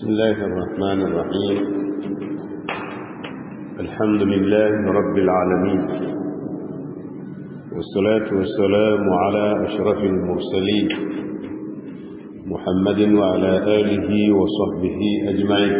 بسم الله الرحمن الرحيم الحمد لله رب العالمين والصلاة والسلام على أشرف المرسلين محمد وعلى آله وصحبه أجمعين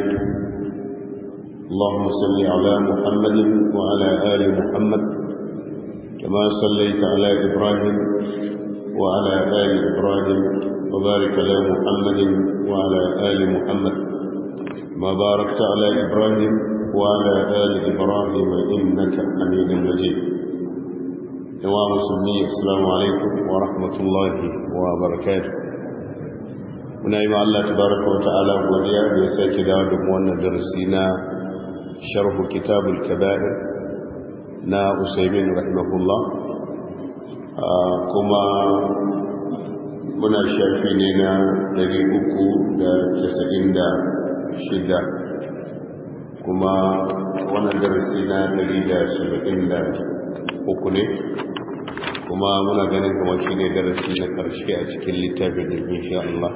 اللهم صل على محمد وعلى آل محمد كما صليت على إبراهيم وعلى آل إبراهيم وبارك على محمد وعلى آل محمد ما باركت على إبراهيم وعلى آل إبراهيم إنك حميد مجيد إمام مسلمي السلام عليكم ورحمة الله وبركاته muna yi Allah tabaraka wa ta'ala godiya da ya sake dawo da wannan darasi na sharhu kitabul kaba'ir na Usaimin rahimahullah kuma muna shafi ne na 396 kuma wannan darasi na 173 ne kuma muna ganin kamar shi ne darasi na ƙarshe a cikin littafin da insha Allah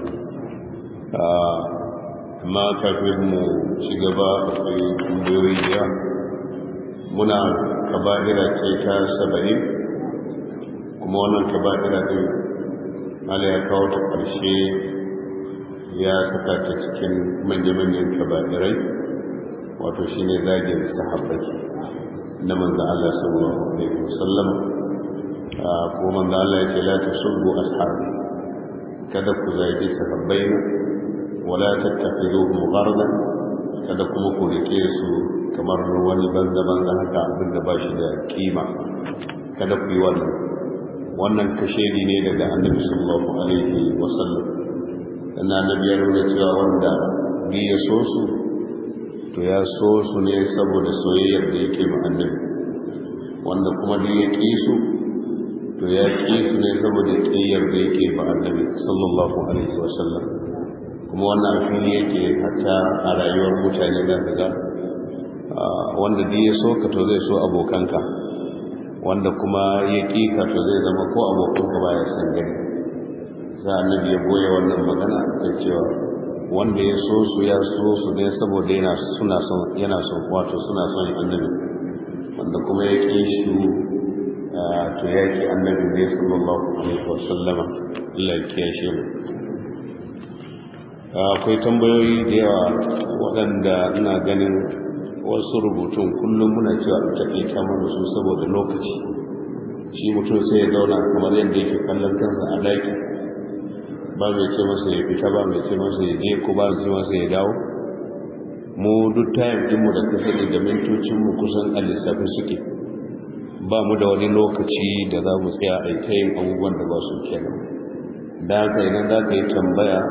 amma kafin mu ci gaba akwai tambayoyi da yawa muna kaba'ira ce ta saba'in kuma wannan kaba'ira din mala ya kawo ta ƙarshe ya saka ta cikin manya-manyan kaba'irai wato shi ne zagin sahabbai na manzan Allah sallallahu alaihi wasallam ko manzan Allah ya ce la tasubbu ashabi kada ku zagi sahabbai wala tattakhidhuhum ghardan kada kuma ku rike su kamar wani banza banza haka abin da ba shi da kima kada ku yi wannan wannan kashedi ne daga annabi sallallahu alaihi wasallam dan annabi ya nuna cewa wanda bi ya so su to ya so su ne saboda soyayyar da yake ma annabi wanda kuma duk ya ƙi su to ya ƙi su ne saboda ƙiyyar da yake ba annabi sallallahu alaihi wasallam kuma wannan fili yake hatta a rayuwar mutane da kaga wanda duk ya so ka to zai so abokanka wanda kuma ya ƙi ka to zai zama ko abokanka ba ya san gani za annabi ya goye wannan magana kan cewa wanda ya so su ya so su ne saboda yana suna son yana son wato suna son annabi wanda kuma ya ƙi shi to ya ƙi annabi ne sallallahu alaihi wasallama Allah ya kiyashe mu akwai tambayoyi da yawa waɗanda ina ganin wasu rubutun kullum muna cewa a taƙaita mana su saboda lokaci shi mutum sai ya zauna kamar yadda yake kallon kansa a ɗaki ba mai ce masa ya fita ba mai ce masa ya je ko ba mai ce masa ya dawo mu duk tayin ɗinmu da kasani da mintocinmu kusan a lissafi suke ba mu da wani lokaci da za mu tsaya a ta yin abubuwan da ba su kenan da haka idan za ka yi tambaya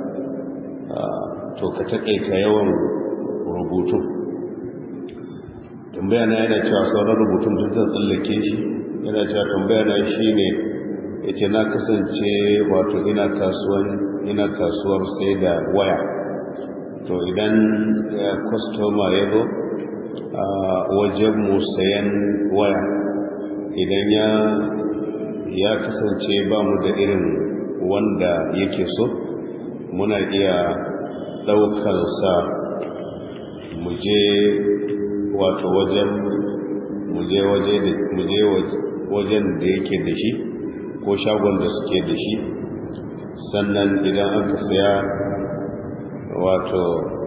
to ka taƙaita yawan rubutu tambaya na yana cewa sauran rubutun duk zan tsallake shi yana cewa tambaya na shi ne ya ce na kasance wato ina kasuwan ina kasuwar sai da waya to idan kwastoma ya zo a wajen mu sayan waya idan ya ya kasance ba mu da irin wanda yake so muna iya ɗaukarsa mu je wato wajen muje wajen da yake da shi ko shagon da suke da shi sannan idan aka saya wato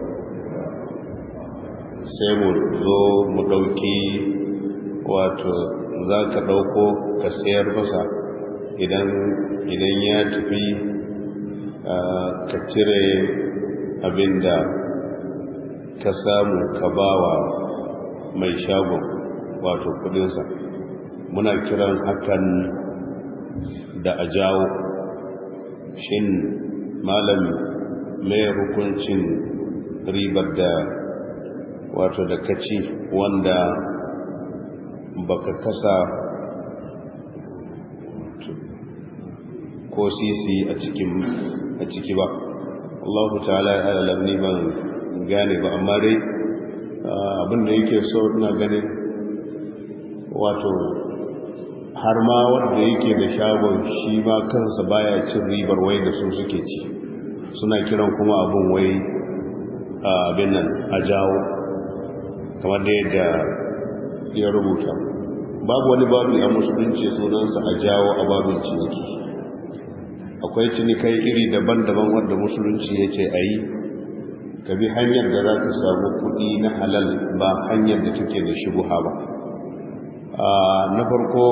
sai mu zo mu ɗauki wato za ka ɗauko ka sayar masa idan ya tafi ka cire abinda ka samu ka bawa mai shagon wato kudinsa muna kiran hakan da a jawo shin malam mai hukuncin ribar da wato da kaci wanda baka kasa ko sisi a cikin a ciki ba Allahu ta'ala ya alam ni ban gane ba amma dai abin da yake so ina ganin wato har ma wanda yake da shagon shi ma kansa baya cin ribar wai da su suke ci suna kiran kuma abin wai abin nan a jawo kamar da yadda ya rubuta babu wani babu a musulunci sunansa a jawo a babin ciniki akwai cinikai iri daban-daban wanda musulunci ya ce a yi ka bi hanyar da za ka samu kuɗi na halal ba hanyar da take da shubuha ba na farko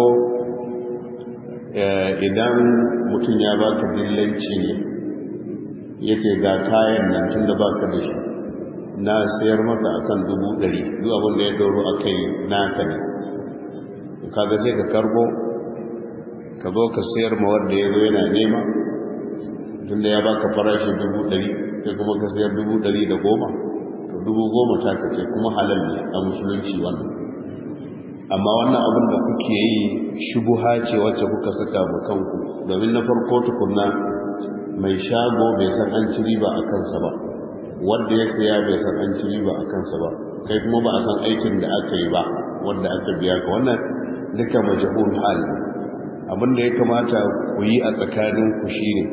idan mutum ya baka dillanci ne ya ce ga kayan nan tun da baka da shi na sayar maka akan dubu ɗari zuwa wanda ya dauro a kai naka ne kaga sai ka karbo ka zo ka sayar ma wanda ya zo yana nema tun da ya baka farashi dubu ɗari sai kuma ka sayar dubu ɗari da goma to dubu goma ta kace kuma halal ne a musulunci wannan amma wannan abin da kuke yi shubuha ce wacce kuka saka ma kanku domin na farko tukunna mai shago bai san an ci riba a kansa ba wanda ya saya bai san an ci riba a kansa ba kai kuma ba a san aikin da aka yi ba wanda aka biya ka wannan duka majhul hal abin da ya kamata ku yi a tsakanin ku shine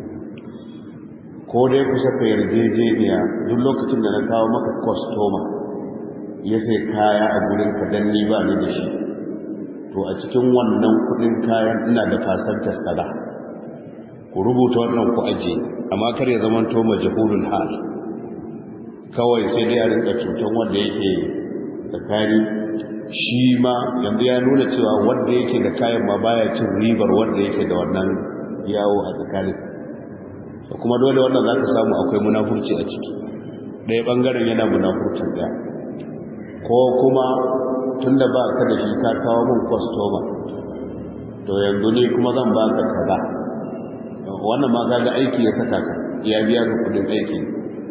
ko dai ku saka yarjejeniya duk lokacin da na kawo maka kwastoma ya sai kaya a gurin ka dan ni ba ni da shi to a cikin wannan kudin kayan ina da fasantar kaza ku rubuta wannan ku aje amma kar ya zama to majhulul hal kawai sai dai a rinka cutan wanda yake tsakani shi ma yanzu ya nuna cewa wanda yake da kayan ma baya cin ribar wanda yake da wannan yawo a tsakanin kuma dole wannan za ka samu akwai munafurci a ciki ɗaya ɓangaren yana munafurcin ɗaya ko kuma tun da ba ka da shi ka kawo min kwastoma to yanzu ne kuma zan ba ka kaza wannan ma kaga aiki ya saka ka ya biya ka kudin aiki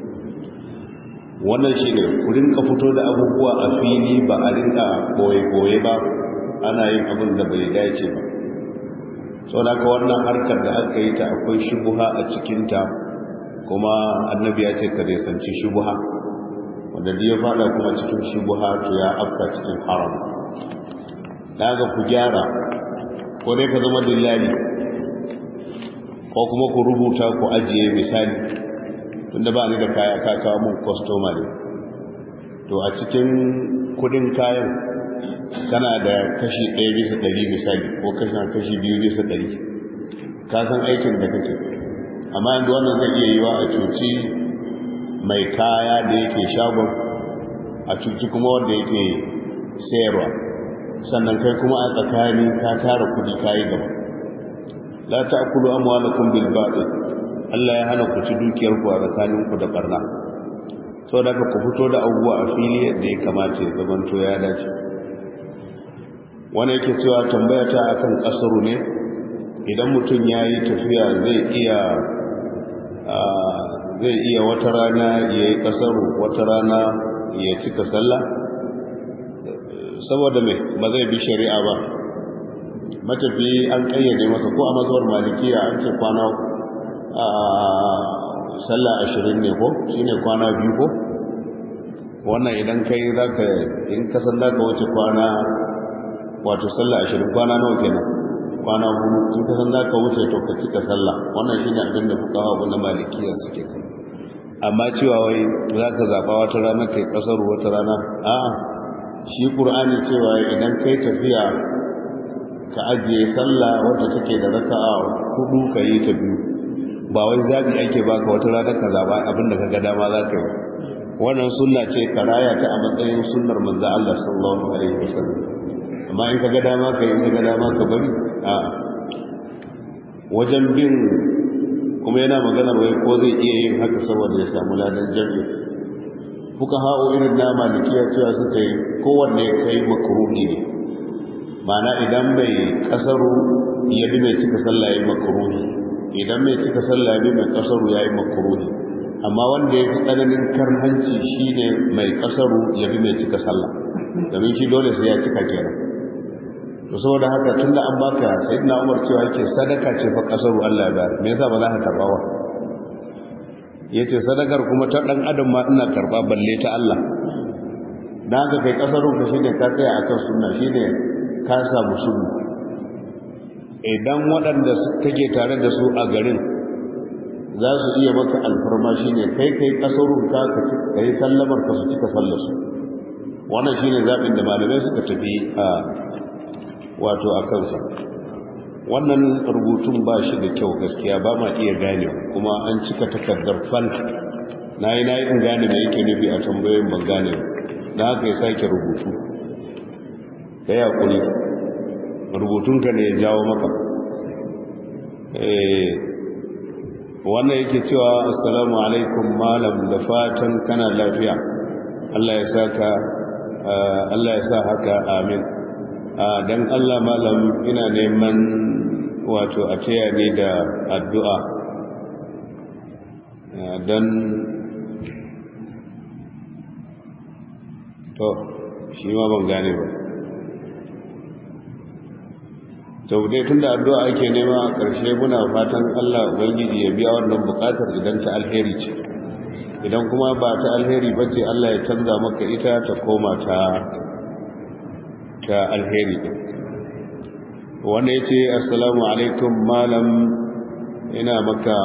wannan shi ne ku rinka fito da abubuwa a fili ba a rinka boye-boye ba ana yin abin da bai dace ba sau da ka wannan harkar da aka yi ta akwai shubuha a cikinta kuma annabi ya ce ka sanci shubuha wanda ya fada kuma cikin shubuha to ya afka cikin haram daga ku gyara ko dai ka zama dillali ko kuma ku rubuta ku ajiye misali tunda ba ni da kaya ka kawo mun customer ne to a cikin kudin kayan kana da kashi 1 bisa 100 misali ko kashi kashi 2 bisa 100 ka san aikin da kake amma yanzu wannan zai iya yiwa a cuci mai kaya da yake shagon a cuci kuma wanda yake sayarwa sannan kai kuma a tsakani ka tara kudi kayi gaba la ta'kulu amwalakum bil batil Allah ya hana ku ci dukiyar ku a tsakanin ku da barna saboda ka ku fito da abubuwa a fili yadda ya kamata ya zamanto ya dace wani yake cewa tambaya ta akan kasaru ne idan mutum ya yi tafiya zai iya zai iya wata rana ya yi kasaru wata rana ya cika sallah saboda mai ba zai bi shari'a ba matafi an kayyade masa ko a mazuwar malikiya an ce kwana sallah ashirin ne ko shi ne kwana biyu ko wannan idan kai za ka in kasan za ka wuce kwana wato sallah ashirin kwana nawa kenan kwana hudu in kasan za ka wuce to ka cika sallah wannan shi ne abin da fuka hawa na malikiya suke kai amma cewa wai za ka zaɓa wata rana kai ƙasar wata rana a'a shi ƙur'ani cewa idan kai tafiya ka ajiye sallah wadda take da raka'a hudu ka yi ta biyu ba wai zabi ake baka wata rana ka zaba abinda ka ga dama za ka yi wannan sunna ce karaya ta a matsayin sunnar manzo Allah sallallahu alaihi wasallam amma in ka ga dama ka yi in ka ga dama ka bari a wajen bin kuma yana magana wai ko zai iya yin haka saboda ya samu ladan jami'i fuka ha'o irin na malikiya cewa suka yi kowanne kai makruhi ne ma'ana idan bai kasaru ya bi mai cika sallah ya makruhi idan mai cika sallah ya bi mai kasaru ya yi makruhi amma wanda ya fi tsananin karhanci shine mai kasaru ya bi mai cika sallah domin shi dole sai ya cika kenan to saboda haka tunda an baka sayyidina Umar cewa yake sadaka ce fa kasaru Allah ya bayar me yasa ba za ka karba ba yace sadakar kuma ta dan adam ma ina karba balle ta Allah dan haka kai kasaru ka shine ka tsaya akan sunna shine ka samu sunna idan waɗanda kake tare da su a garin za su iya maka alfarma shi ne kai kai kasarun ka ka yi sallamar ka su cika sallasu wannan shi ne zaɓin da malamai suka tafi a wato a kansa wannan rubutun ba shi da kyau gaskiya ba ma iya gane kuma an cika takardar fal na yi na yi in gane mai yake nufi a tambayoyin ban gane na haka ya sake rubutu ka yi haƙuri rubutunka ne ya jawo maka wannan yake cewa assalamu alaikum malam da fatan kana lafiya Allah ya saka Allah ya sa haka amin dan Allah malam ina neman wato a taya ni da addu'a dan to shi ma ban gane ba to dai tunda addu'a ake nema a ƙarshe muna fatan Allah ubangiji ya biya wannan buƙatar idan ta alheri ce idan kuma ba ta alheri bace Allah ya canza maka ita ta koma ta ta alheri din wanda yace assalamu alaikum malam ina maka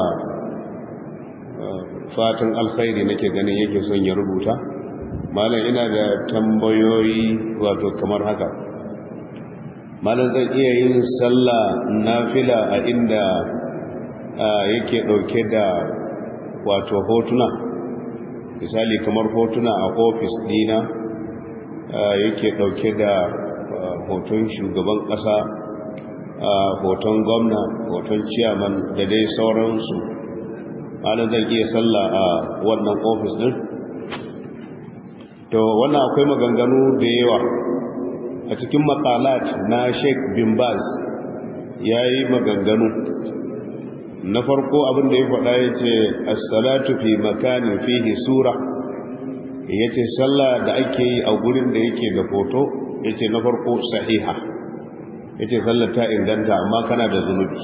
fatan alkhairi nake ganin yake son ya rubuta malam ina da tambayoyi wato kamar haka malam zan iya yin sallah nafila a inda yake dauke da wato hotuna misali kamar hotuna a ofis dina yake dauke da hoton shugaban kasa hoton gwamna hoton ciyaman da dai sauransu malam zan iya sallah a wannan ofis din to wannan akwai maganganu da yawa a cikin makalat na sheik bin baz ya yi maganganu na farko abin da ya faɗa ya ce assalatu fi makanin fihi sura ya ce sallah da ake yi a gurin da yake da foto ya ce na farko sahiha ya ce sallar ta inganta amma kana da zunubi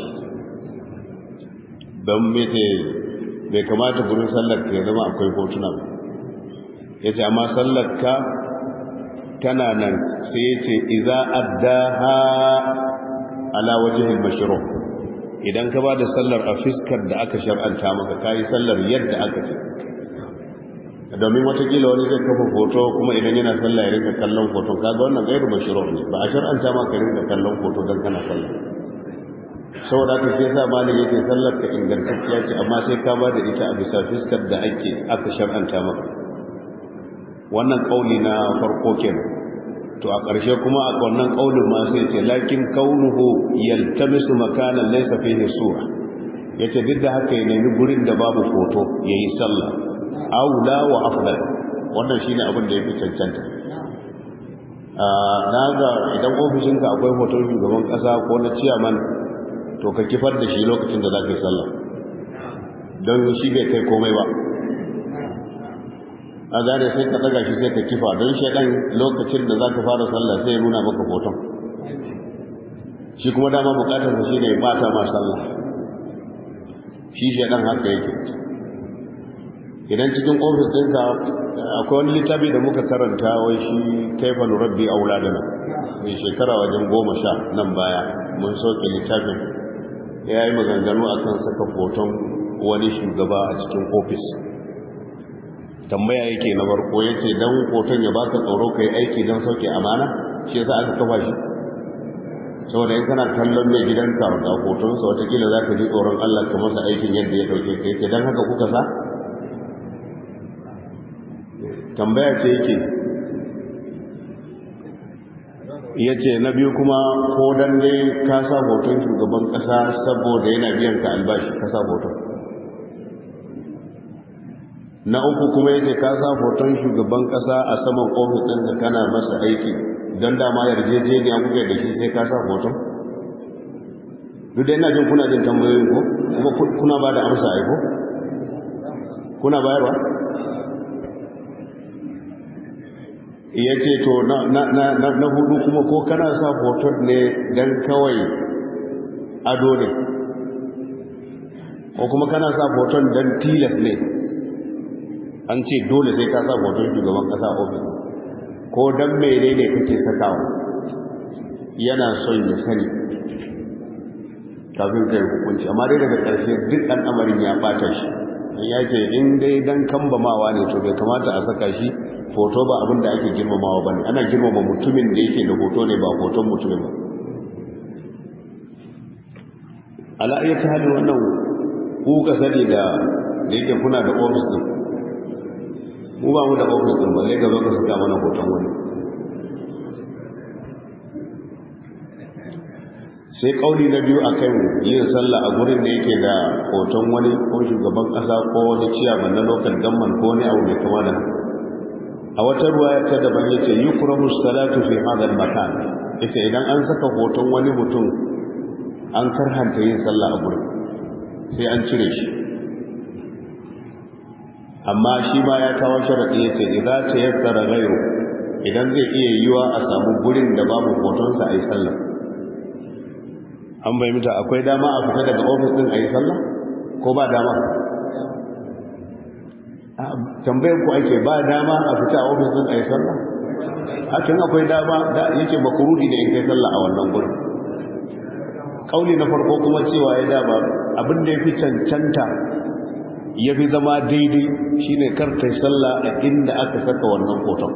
don mece bai kamata gurin sallar ka ya zama akwai hotuna ya ce amma sallar ka tana nan sai ya ce iza addaha ala wajihin mashiro idan ka ba da sallar a fiskar da aka shar'anta maka kayi sallar yadda aka ce domin watakila wani zai kafa foto kuma idan yana sallah ya rinka kallon foto kaga wannan gairu mashiro ne ba a shar'anta maka rinka kallon foto don kana sallah saboda haka shi yasa malin yake sallar ka ingantacciya ce amma sai ka ba da ita a bisa fiskar da ake aka shar'anta maka wannan kauli na farko kenan to a ƙarshe kuma a wannan kaulin ma sai ce lakin kaunuhu yaltamisu makanan laysa fihi sura yace duk da haka ya nemi gurin da babu foto yayi sallah aula wa afdal wannan shine abin da yafi cancanta na ga idan ofishinka akwai hoton shugaban ƙasa ko na ciyaman to ka kifar da shi lokacin da za ka yi sallah don shi bai kai komai ba a gane sai ka daga shi sai ka kifa don shaɗan lokacin da za ka fara sallah sai ya nuna maka hoton shi kuma dama bukatarsa shi ne ba ta ma sallah shi shaɗan haka yake idan cikin ofis ɗinka akwai wani littafi da muka karanta wai shi kaifa nurabbi auladana mai shekara wajen goma sha nan baya mun soke littafin ya yi maganganu akan saka hoton wani shugaba a cikin ofis tambaya yake na farko ya ce don hoton ya baka tsoro ka yi aiki don sauke amana shi yasa aka kafa shi saboda in kana kallon mai gidanka ga hotonsa watakila za ka ji tsoron allah ka masa aikin yadda ya ɗauke ka yake don haka kuka sa tambaya ce yake ya ce na biyu kuma ko dan dai ka sa hoton shugaban kasa saboda yana biyan ka albashi ka sa hoton na uku kuma ya ce ka sa hoton shugaban kasa a saman ofis ɗin da kana masa aiki don dama yarjejeniya kuka da shi sai ka sa hoton duk da ina jin kuna jin tambayoyin ko kuma kuna ba da amsa aiko kuna bayarwa ya ce to na hudu kuma ko kana sa hoton ne don kawai ado ne ko kuma kana sa hoton don tilas ne an ce dole sai ka sa hoton shugaban kasa ofis ko don mere ne kake sakawa yana son ya sani kafin kai hukunci amma dai daga ƙarshe duk al'amarin ya ɓata shi ya ce in dai dan kambamawa ne to bai kamata a saka shi hoto ba abin da ake girmamawa ba ne ana girmama mutumin da yake da hoto ne ba hoton mutumin ba ala'ayyar ta halin wannan ku ka sani da da yake kuna da ofis din mu ba mu da ofis din balle ga zo ka saka mana hoton wani sai kauli na biyu akan yin sallah a gurin da yake da hoton wani ko shugaban kasa ko wani ciyaman na local government ko wani abu mai kama da a wata ruwaya ta daban yace yukrahu salatu fi hadha al-makan yace idan an saka hoton wani mutum an karhanta yin sallah a gurin sai an cire shi amma shi ma ya kawo sharadi yace idza tayassara ghayru idan zai iya yiwa a samu gurin da babu hotonsa a yi sallah an bai mita akwai dama a fita daga ofis din a yi sallah ko ba dama tambayar ku ake ba dama a fita a ofis din a yi sallah hakan akwai dama da yake makurudi da in kai sallah a wannan gurin kauli na farko kuma cewa ya dama abin da ya fi cancanta ya fi zama daidai shine karta sallah a inda aka saka wannan hoton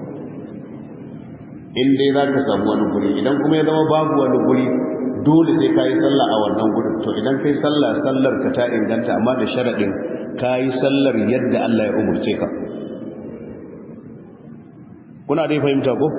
in dai za ka samu wani guri idan kuma ya zama babu wani guri dole sai ka yi sallah a wannan gurin to idan kai sallah sallar ka ta inganta amma da sharaɗin ka yi sallar yadda Allah ya umurce ka kuna dai fahimta ko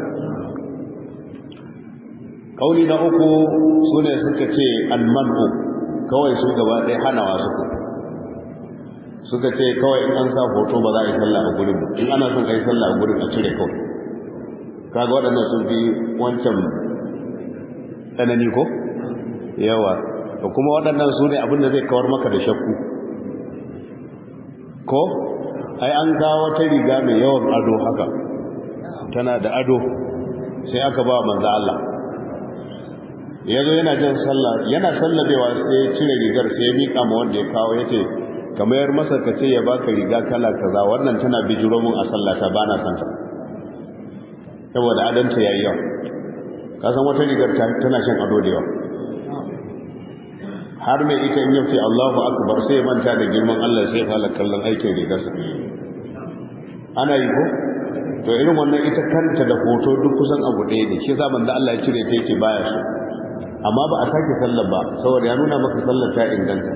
kauli na uku su ne suka ce almanu kawai su gaba ɗaya hanawa suka suka ce kawai in an sa hoto ba za a yi sallah a gurin in ana son ka yi sallah a gurin a cire kawai kaga waɗannan sun fi wancan tsanani ko yawa da kuma waɗannan su ne abinda zai kawar maka da shakku ko ai an kawo ta riga mai yawan ado haka tana da ado sai aka ba manzo Allah ya zo yana jin sallah yana sallabewa sai ya cire rigar sai ya miƙa ma wanda ya kawo ya ce kamar masa ka ce ya baka riga kala kaza wannan tana bijiro mun a sallata ba na santa saboda adanta ya yi yawa kasan wata rigar tana shan ado da yawa har mai ita in yafi Allahu akbar sai manta da girman Allah sai fara kallon aikin rigarsa ana yi ko to irin wannan ita kanta da hoto duk kusan abu ɗaya ne shi zaman da Allah ya cire ta yake baya so amma ba a sake sallar ba saboda ya nuna maka sallar ta inganta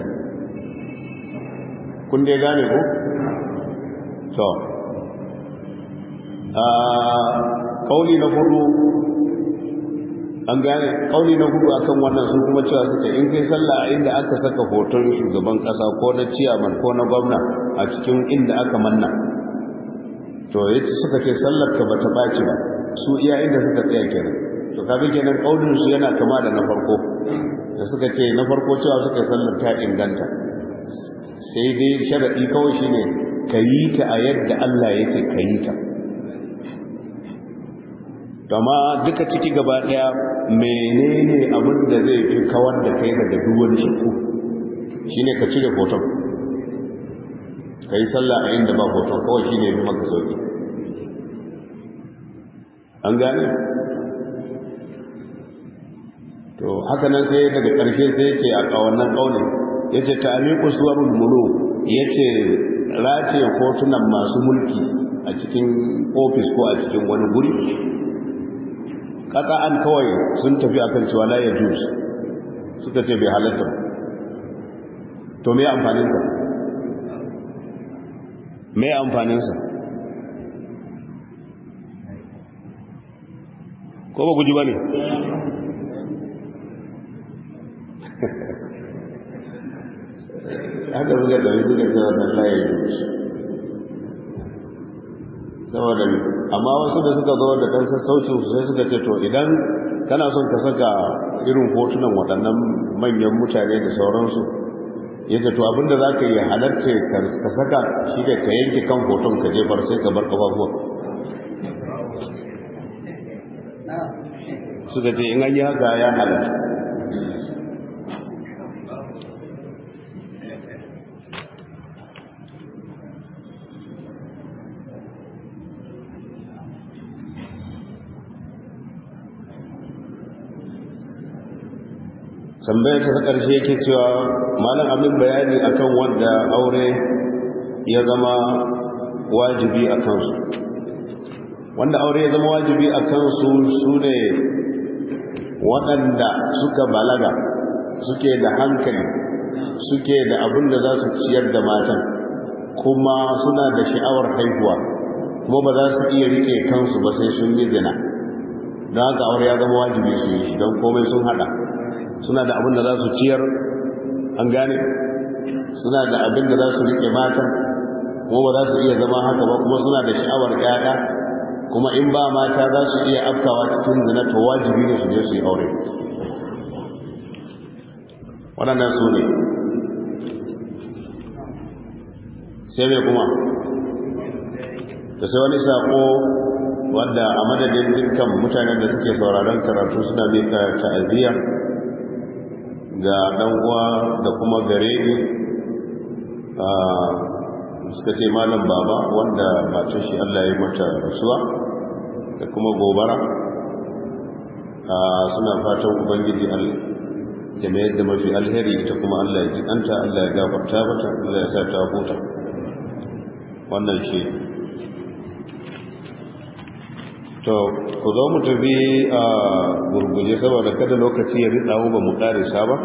kun dai gane ko to a kauli na hudu an gane kauli na hudu akan wannan su kuma cewa suka in kai sallah a inda aka saka hoton shugaban kasa ko na ciyaman ko na gwamna a cikin inda aka manna to yace suka ce sallar ka bata baci ba su iya inda suka tsaya kenan to kaga kenan kaulin su yana kama da na farko da suka ce na farko cewa suka sallar ta inganta sai dai sharadi kawai shine kayi ta a yadda Allah yake kayi ta kama duka ciki gaba daya menene abin da zai fi kawar da kai daga duwan shakku shine ka cire hoton kai sallah a inda ba hoton kawai shine bi maka sauki an gane to haka nan sai daga ƙarshe sai ce a kawannan kaunin yace ta'liqu suwarul muluk yace race hotunan masu mulki a cikin ofis ko a cikin wani guri an kawai sun tafi akan cewa la ya juz suka ce bai halatta to me amfanin sa me amfanin sa ko ba guji bane haka suka tafi suka ce wannan la ya juz saboda amma wasu da suka zo da kan sassaucin su sai suka ce to idan kana son ka saka irin hotunan waɗannan manyan mutane da sauransu ya ce to abinda za ka yi halarta ka saka shi da ka yanke kan hoton ka jefar sai ka bar ƙafafuwa suka ce in an yi haka ya halatta tambayar ta ƙarshe yake cewa malam abin bayani akan wanda aure ya zama wajibi a kansu wanda aure ya zama wajibi a kansu su ne waɗanda suka balaga suke da hankali suke da abin da za su ciyar da matan kuma suna da sha'awar haihuwa kuma ba za su iya rike kansu ba sai sun yi zina don haka aure ya zama wajibi su yi don komai sun hada suna da abin da za su ciyar an gane suna da abin da za su rike matan kuma ba za su iya zama haka ba kuma suna da sha'awar ƴaƴa kuma in ba mata za su iya afkawa cikin zina to wajibi ne su je su yi aure waɗannan su ne sai mai kuma da sai wani saƙo wanda a madadin dukkan mutanen da suke sauraron karatu suna mika ta'aziyya ga ɗan uwa da kuma gare ni suka ce malam baba wanda matan shi Allah ya mata rasuwa da kuma gobara suna fatan ubangiji ya mayar da mafi alheri ita kuma Allah ya jikanta Allah ya gafarta mata Allah ya sa ta huta wannan shi to ku zo mu tafi a gurguje saboda kada lokaci ya ritsa mu ba mu karisa ba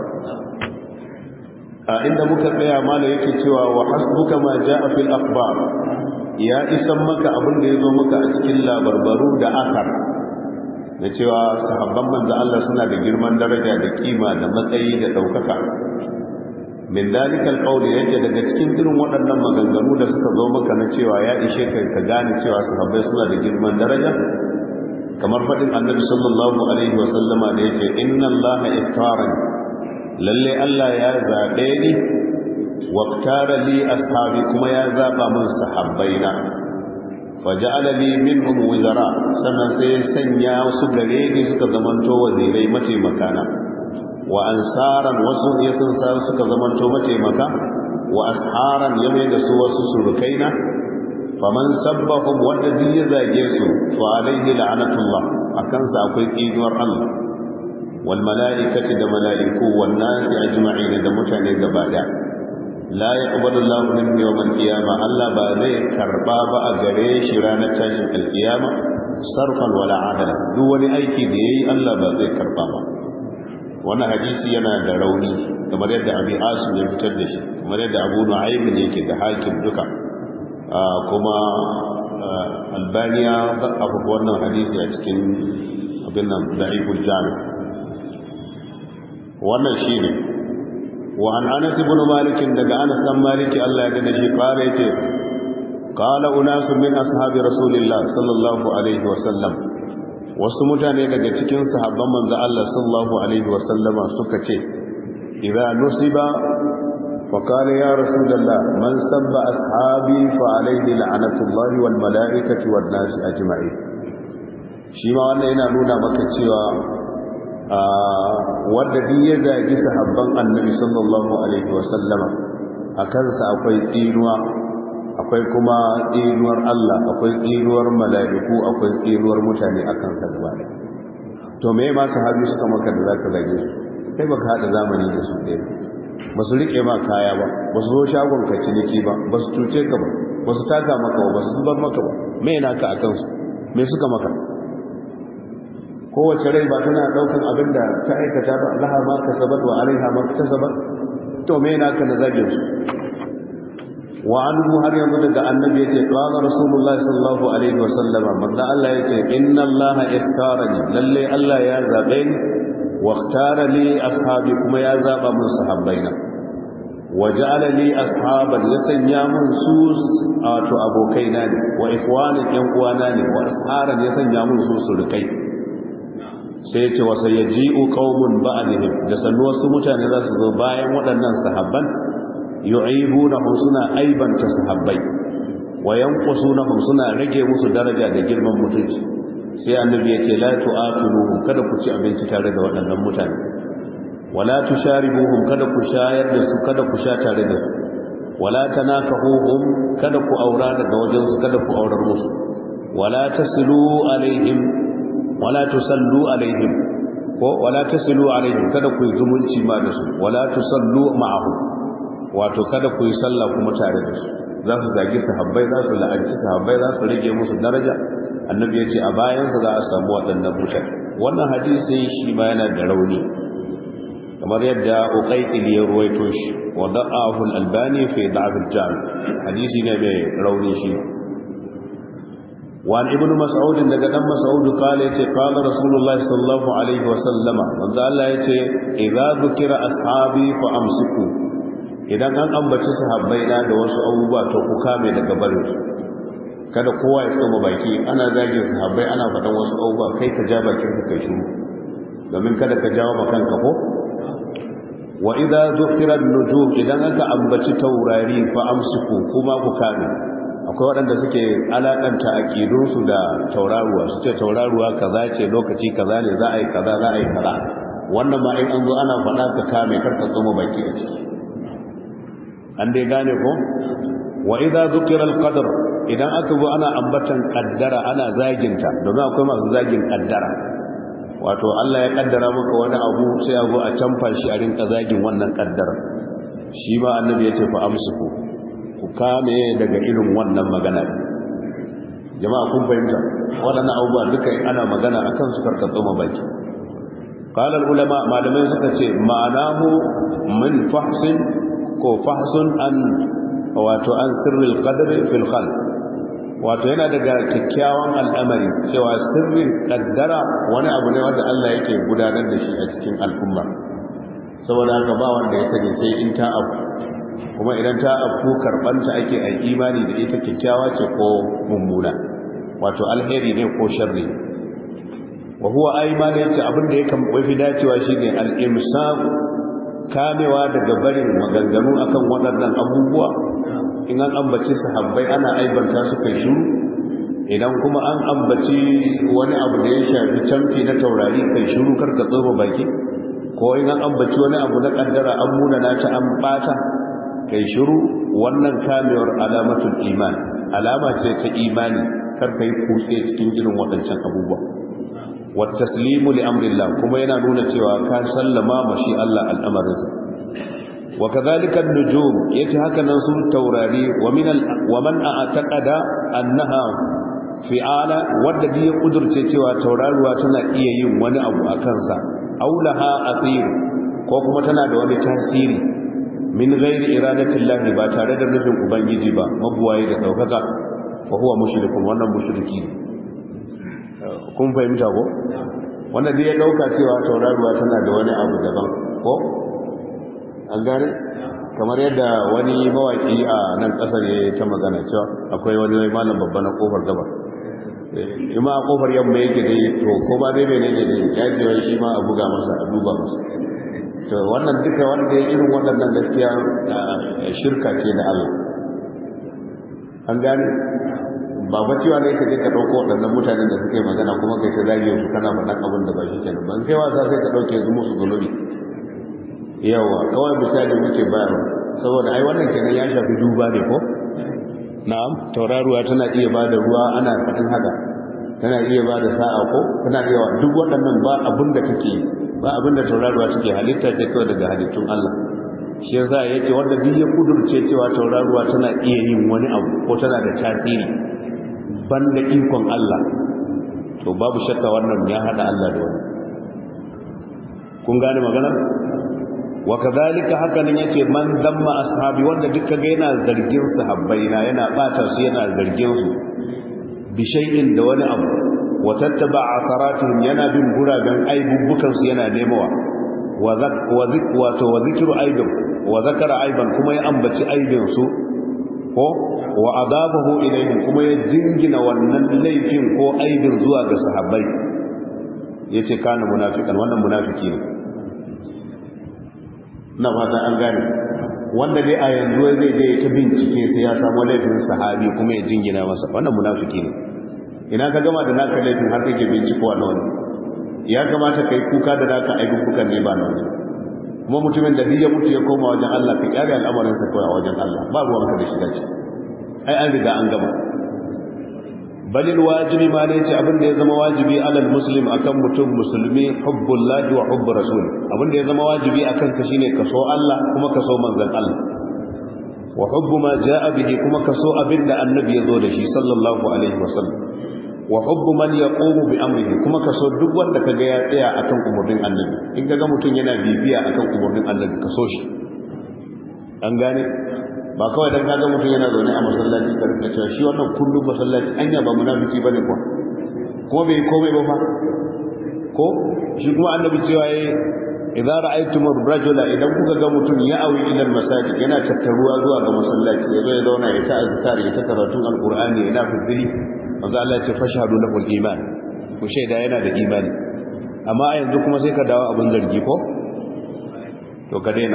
a inda muka tsaya mala yake cewa wa hasbuka ma jaa fil akhbar ya isan maka abin da yazo maka a cikin labarbaru da akar da cewa sahabban manzo Allah suna da girman daraja da kima da matsayi da daukaka min dalika alqawli yake daga cikin irin waɗannan maganganu da suka zo maka na cewa ya ishe ka ka gane cewa sahabbai suna da girman daraja kamar faɗin annabi sallallahu alaihi wa sallama da yake inna allaha iftarani lalle Allah ya zaɓe ni waktara li ashabi kuma ya zaɓa min sahabbaina faja'ala li minhum wizara sannan sai ya sanya su gare ni suka zamanto wazirai mataimakana wa ansaran wasu ya sun sa suka zamanto mataimaka wa asharan ya mai da su wasu surukaina faman sabbahum wanda duk ya zage su fa alaihi la'anatullah akan sa akwai tsinuwar Allah والملائكة دا ملائكو والناس أجمعين دا متعني قبادا لا يقبل الله منه يوم القيامة ألا بذي كربابا أغريش رانا تاشم القيامة صرفا ولا عدلا دوني أيكي دي ألا بذي كربابا وانا حديثي ينا دا روني كما يدى أبي آسم يفتدش كما يدى أبو نعيم يكي دا حاكم دكا آه كما آه البانيا ضعف وانا حديثي أتكين أبنا ضعيف الجامع wannan shi ne wa an anas ibn malik daga anas dan maliki Allah ya gane shi kare yace qala unasu min ashabi rasulillah sallallahu alaihi wa sallam wasu mutane daga cikin sahabban manzo Allah sallallahu alaihi wa sallama suka ce idza nusiba fa qala ya rasulullah man sabba ashabi fa alaihi la'natullahi wal malaikati wan nasi ajma'in shi ma wannan yana nuna maka cewa wadda duk ya zagi sahabban annabi sallallahu alaihi wasallama a kansa akwai tsinuwa akwai kuma tsinuwar Allah akwai tsinuwar mala'iku akwai tsinuwar mutane a kansa gaba da to me ma sahabi suka maka da zaka zage su kai baka hada zamani da su ɗaya ba su rike ma kaya ba ba su zo shagon ka ciniki ba ba su cuce ka ba ba su taka maka ba ba su zubar maka ba me yana ka a kansu me suka maka kowace rai ba tana daukan abin da ta aikata ba laha ma kasabat wa alaiha ma kasabat to me yana ka nazabin su wa anhu har yanzu daga annabi yace qala rasulullahi sallallahu alaihi wa sallama manzo Allah yace inna Allah iftarani lalle Allah ya zabe ni wa ikhtara li ashabi kuma ya zaba mun sahabbaina wa ja'ala li ashaban ya sanya mun su wato abokaina ne wa ikhwanin yan uwana ne wa asharan ya sanya mun su surukai sai ce wasa ya ji'u qaumun ba'dihim da sannu wasu mutane za su zo bayan waɗannan sahabban yu'ibunahum suna aibanta sahabbai wa yanqusunahum suna rage musu daraja da girman mutunci sai annabi ya ce la tu'aqiluhum kada ku ci abinci tare da waɗannan mutane wala tusharibuhum kada ku shayar da su kada ku sha tare da su wala tanakahuhum kada ku aura daga wajen su kada ku aurar musu wala tasilu alaihim wala tusallu alaihim ko wala tasilu alaihim kada ku yi zumunci ma da su wala tusallu ma'ahu wato kada ku yi sallah kuma tare da su za su zagi sahabbai za su la'anci sahabbai za su rage musu daraja annabi ya ce a bayansa za a samu waɗannan mutane wannan hadisi shi ma yana da rauni kamar yadda uqayqil ya ruwaito shi wa da'ahu al-albani fi da'f al-jami hadisi ne mai rauni shi وعن ابن مسعود daga dan Mas'ud kale yace qala Rasulullah sallallahu alaihi wa sallama manzo Allah yace idza dhukira ashabi fa amsiku idan an ambaci sahabbai na da wasu abubuwa to ku kame daga barin su kada kowa ya tsoma baki ana zagin sahabbai ana faɗan wasu abubuwa kai ka ja bakin ka kai shiru domin kada ka jawo ma kanka ko wa idza dhukira an-nujum idan aka ambaci taurari fa amsiku kuma ku kame akwai waɗanda suke alaƙanta aƙidunsu da tauraruwa su ce tauraruwa kaza ce lokaci kaza ne za a yi kaza za a yi kaza wannan ma in an zo ana faɗa ka kame karka tsoma baki a ciki an dai gane ko wa idza zukira al-qadr idan aka zo ana ambatan kaddara ana zaginta domin akwai masu zagin kaddara wato Allah ya kaddara maka wani abu sai a zo a canfa shi a rinka zagin wannan kaddara shi ma annabi ya ce fa amsuku ku kame daga irin wannan magana jama'a kun fahimta waɗannan abubuwa duka ana magana a kan su karkatso baki ƙalar ulama malamai suka ce ma'anahu min fahsin ko fahsun an wato an sirril qadri fil khalq wato yana daga kyakkyawan al'amari cewa sirrin kaddara wani abu ne wanda Allah yake gudanar da shi a cikin al'umma saboda haka ba wanda ya sani sai in ta abu kuma idan ta afku karbanta ake a imani da ita kyakkyawa ce ko mummuna wato alheri ne ko sharri wa huwa aymani yace abin da yake mafi dacewa shine al-imsak kamewa daga barin maganganu akan waɗannan abubuwa in an ambaci sahabbai ana aibanta su kai shiru idan kuma an ambaci wani abu da ya shafi canfi na taurari kai shiru karka tsoro baki ko in an ambaci wani abu na kaddara an muna na ta an bata kai shiru wannan kamewar alamatul iman alama ce ta imani karka yi kutse cikin irin waɗancan abubuwa wa taslimu li amrillah kuma yana nuna cewa ka sallama ma shi Allah al'amarinsa wa kadhalika an-nujum yace haka nan sun taurari wa min wa man a'taqada annaha fi'ala wadda ya kudurce cewa tauraruwa tana iya yin wani abu a kansa aulaha athir ko kuma tana da wani tasiri min ghairi iradatillahi ba tare da nufin ubangiji ba mabuwaye da daukaka fa huwa mushrikun wannan mushriki ne kun fahimta ko wannan dai ya dauka cewa tauraruwa tana da wani abu daban ko an gane kamar yadda wani mawaki a nan kasar ya ta magana cewa akwai wani malam babba na kofar gaba ima a kofar yamma yake dai to ko ba dai menene dai ya ce wai shi ma a buga masa a duba masa to wannan duka wanda ya irin waɗannan gaskiya shirka ce da Allah an gane ba ba cewa ne ka je ka ɗauko waɗannan mutanen da suke magana kuma kai ta zage su kana faɗan abin da ba shi kenan ban kai wasa sai ka ɗauke su musu zunubi yawa kawai misali muke bayarwa saboda ai wannan kenan ya shafi duba ne ko na'am tauraruwa tana iya ba da ruwa ana faɗin haka tana iya ba da sa'a ko tana iya duk waɗannan ba abin da take ba abin da tauraruwa take halitta ce kawai daga halittun Allah shi yasa yake wanda duk ya kudurce cewa tauraruwa tana iya yin wani abu ko tana da tasiri banda ikon Allah to babu shakka wannan ya hada Allah da wani kun gane magana wa kadhalika hakanan yace man damma ashabi wanda duka ga yana zargin sahabbai na yana bata su yana zargin su bi shay'in da wani abu wa tattaba asaratihim yana bin guraben aibubbukan su yana nemawa wa zak wa zik wa zikru aibin wa zakara aiban kuma ya ambaci aibin su ko wa adabahu ilayhim kuma ya jingina wannan laifin ko aibin zuwa ga sahabbai yace kana munafikan wannan munafiki ne na fata an gane wanda dai a yanzu zai je ta bincike sai ya samu laifin sahabi kuma ya jingina masa wannan munafiki ne ina ka gama da naka laifin har kake binciko a wani ya kamata kai kuka da naka ayyukan ne ba na wani kuma mutumin da ya mutu ya koma wajen Allah ka kyale al'amarin sa kawai a wajen Allah ba ruwan ka da shiga ce ai an riga an gama balil wajibi ma ne ce abin da ya zama wajibi alal muslim akan mutum musulmi hubbullahi wa hubbu rasul abin da ya zama wajibi akan ka shine ka so Allah kuma ka so manzon Allah wa hubbu ma jaa bihi kuma ka so abin da annabi ya zo da shi sallallahu alaihi wasallam wa hubbu man yaqumu bi amrihi kuma ka so duk wanda kaga ya tsaya akan umurnin annabi in kaga mutum yana bibiya akan umurnin annabi ka so shi an gane ba kawai dan kaga mutum yana zaune a masallaci ka rika cewa shi wannan kullum masallaci anya ba munafiki bane ko kuma bai komai ba fa ko shi kuma annabi cewa yayi idza ra'aytum ar-rajula idan kuka ga mutum ya awi ila masajid yana tattaruwa zuwa ga masallaci yazo ya zauna ya ta azkar ya ta karatun alqur'ani yana fizili manzo Allah ya ce fashhadu lahu al-iman ku shaida yana da imani amma a yanzu kuma sai ka dawo abin zargi ko to ka daina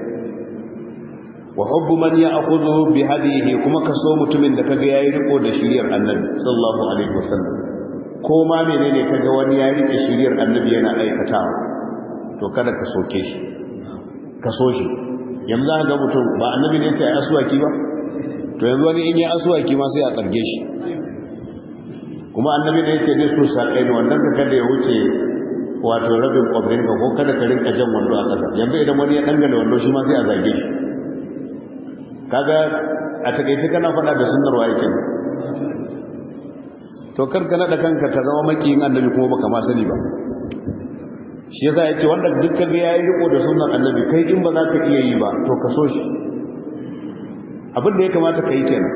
wa hubbu man ya'khudhu bi hadihi kuma kaso mutumin da kaga yayi riko da shiriyar annabi sallallahu alaihi wasallam ko ma menene kaga wani ya rike shiriyar annabi yana aikatawa to kada ka soke shi ka so shi yanzu ga mutum ba annabi ne sai aswaki ba to yanzu wani in ya aswaki ma sai a tsarge shi kuma annabi ne yake da su sakai ne wannan ka kada ya wuce wato rabin kwabrin ka ko kada ka rinka jan wando a ƙasa yanzu idan wani ya dangane wando shi ma sai a zage shi kaga a takaice kana faɗa da sunnar waye ke to karka nada kanka ka zama makiyin annabi kuma baka ma sani ba shi yasa yace wanda dukkan ga yayi riko da sunnar annabi kai in ba za ka iya yi ba to ka so shi abin da ya kamata ka yi kenan